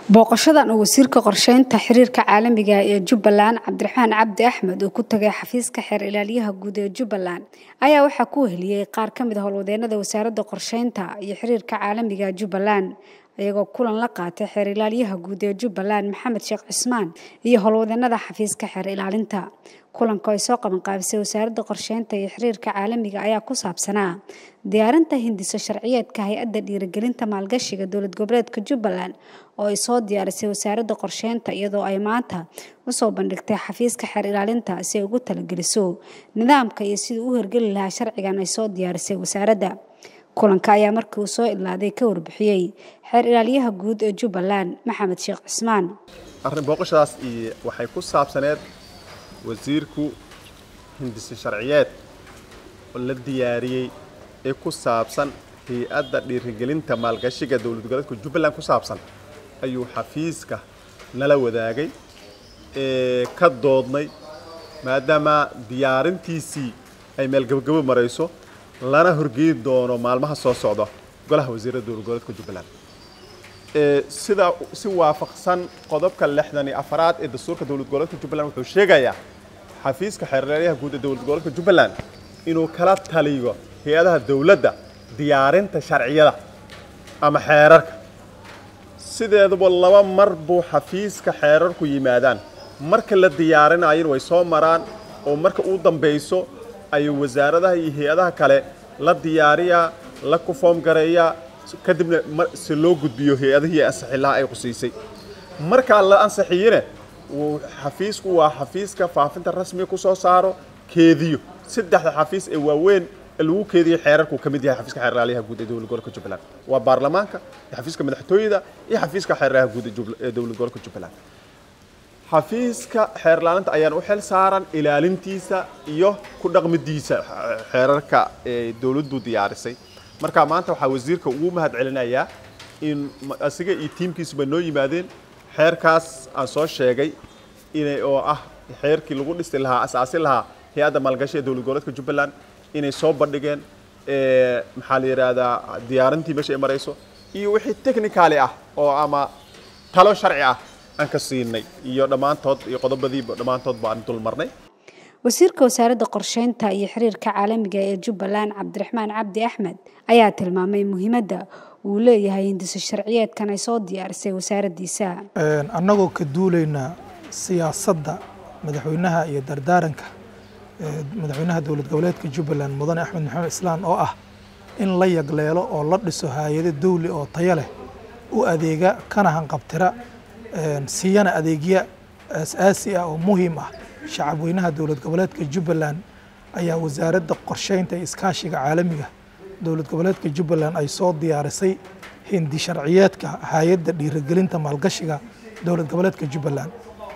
booqashadan uu wasiirka qorsheynta xiriirka caalamiga ah ee jubbaland cabdiraxmaan cabdi axmed uu ku tagay xafiiska xeer ilaaliyaha guud ee jubbaland ayaa waxaa ku weheliyey qaar ka mid a howlwadeenada wasaaradda qorsheynta iyo xiriirka caalamiga jubbaland iyagoo kulan la qaatay xeer ilaaliyaha guud ee jubbaland maxamed sheekh cismaan iyo howlwadeenada xafiiska xeer ilaalinta kulanka ay soo qabanqaabisay wasaaradda qorsheynta iyo xiriirka caalamiga ayaa ku saabsanaa diyaarinta hindiso sharciyeedka hay-adda dhiirigelinta maalgashiga dowlad goboleedka jubbaland oo ay soo diyaarisay wasaaradda qorsheynta iyadoo ay maanta usoo bandhigtay xafiiska xeer ilaalinta si ay ugu talageliso nidaamka iyo sidii u hirgeli lahaa sharcigan ay soo diyaarisay wasaaradda kulanka ayaa markii uu soo ilaaday ka warbixiyey xeer ilaaliyaha guud ee jubbaland maxamed sheekh cismaan arrin booqashadaas iyo waxay ku saabsaneed wasiirku hindise sharciyeed oo la diyaariyey ee ku saabsan hay-adda dhiirigelinta maalgashiga dowlad goboleedka jubbaland ku saabsan ayuu xafiiska nala wadaagay ee ka doodnay maadaama diyaarintiisii ay meel gabagabo marayso lana horgeyi doono maalmaha soo socda golaha wasiirada dowlad goboleedka jubbaland sida si waafaqsan qodobka lixdan iyo afaraad ee dastuurka dowlad goboleedka jubbaland wuxuu sheegayaa xafiiska xeerleelyaha guud ee dowlad goboleedka jubbaland inuu kala taliyo hay-adaha dowladda diyaarinta sharciyada ama xeerarka sideeduba laba mar buu xafiiska xeerarku yimaadaan marka la diyaarinayana way soo maraan oo marka uu dambayso ayuu wasaaradaha iyo hay-adaha kale la diyaariyaa la kufoom gareeyaa kadibna si loo gudbiyo hay-adihii ansixilaha ay qusiisay markaa la ansixiyene xafiisku waa xafiiska faafinta rasmiga ku soo saaro keediyo saddexda xafiis ee waaweyn ee lagu keediyo xeerarku ka mid yahay xafiiska xeerlaaliyaha guud ee dowlad gobolka jubbaland waa baarlamaanka iyo xafiiska madaxtooyada iyo xafiiska xeerlaaliyaha guud ee dowlad gobolka jubbaland xafiiska xeerlaalinta ayaan u xil saaran ilaalintiisa iyo ku dhaqmidiisa xeerarka ee dowladdu diyaarisay marka maanta waxaa wasiirka ugu mahad celinayaa in asiga iyo tiimkiisuba noo yimaadeen xeerkaas aan soo sheegay inay oo ah xeerkii lagu dhisi lahaa asaasi lahaa hay-adda maalgashi ee dowlad goboleedka jubbaland inay soo bandhigeen maxaa la yidhaahdaa diyaarintii meesha ay marayso iyo wixii technicaali ah oo ama talo sharci ah aan ka siinay iyo dhammaantood iyo qodobadiiba dhammaantood baan dul marnay wasiirka wasaaradda qorsheynta iyo xiriirka caalamiga ee jubbaland cabdiraxmaan cabdi axmed ayaa tilmaamay muhiimadda uu leeyahay hindiso sharciyeedkan ay soo diyaarisay wasaaraddiisa annagoo ka duulayna siyaasadda madaxweynaha iyo dardaaranka madaxweynaha dowlad goboleedka jubbaland mudane axmed maxamed islaan oo ah in la yagleelo oo la dhiso hay-ado dawli oo tayo leh u adeega kana hanqabtira siiyana adeegya aas-aasi ah oo muhiim ah shacab weynaha dowlad goboleedka jubbaland ayaa wasaaradda qorsheynta iyo iskaashiga caalamiga dowlad goboleedka jubbaland ay soo diyaarisay hindi sharciyeedka hay-adda dhiirigelinta maalgashiga dowlad goboleedka jubbaland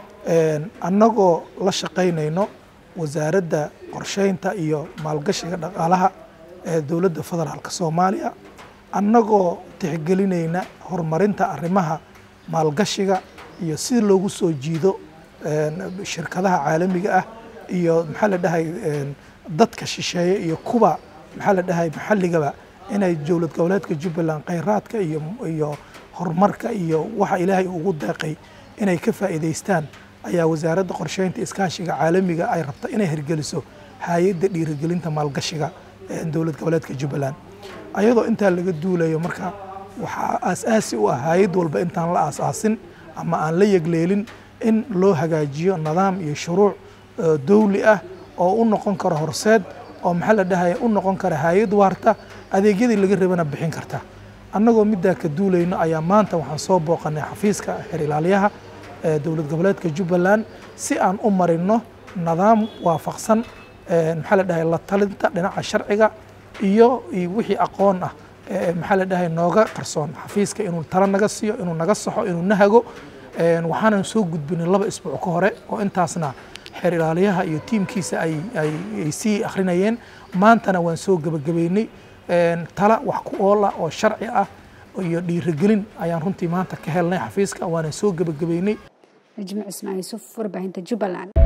annagoo la shaqaynayno wasaaradda qorsheynta iyo maalgashiga dhaqaalaha ee dowladda federaalk soomaaliya annagoo tixgelinayna horumarinta arrimaha maalgashiga iyo si loogu soo jiido shirkadaha caalamiga ah iyo maxaa la dhahay dadka shisheeye iyo kuwa maxaa la dhahay maxalligaba inay dowlad goboleedka jubbaland kheyraadka iyo iyo horumarka iyo waxa ilaahay ugu deeqay inay ka faa'iidaystaan ayaa wasaaradda qorsheynta iskaashiga caalamiga ay rabta inay hirgeliso hay-adda dhiirigelinta maalgashiga dowlad goboleedka jubbaland ayadoo intaa laga duulayo marka waxaa aas-aasi u ah hay-ad walba intaan la aas-aasin ama aan la yegleelin in loo hagaajiyo nidaam iyo shuruuc dawli ah oo u noqon karo horseed oo maxaa la dhahaya u noqon kara hay-ad waarta adeegyadii laga rabana bixin karta annagoo middaa ka duulayno ayaa maanta waxaan soo booqanay xafiiska xeer ilaaliyaha ee dowlad goboleedka jubbaland si aan u marino nidaam waafaqsan maxaa la dhahay la talinta dhinaca sharciga iyo wixii aqoon ah maxaa la dhahay nooga qarsoon xafiiska inuu talo naga siiyo inuu naga saxo inuu na hago waxaanan soo gudbinay laba isbuuc ka hore oo intaasna xeer ilaaliyaha iyo tiimkiisa ay sii akhrinayeen maantana waan soo gebagabeynay tala wax ku oola oo sharci ah iyo dhiirigelin ayaan runtii maanta ka helnay xafiiska waana soo gebagabeynay najmi cismaan yuusuf warbaahinta jubbaland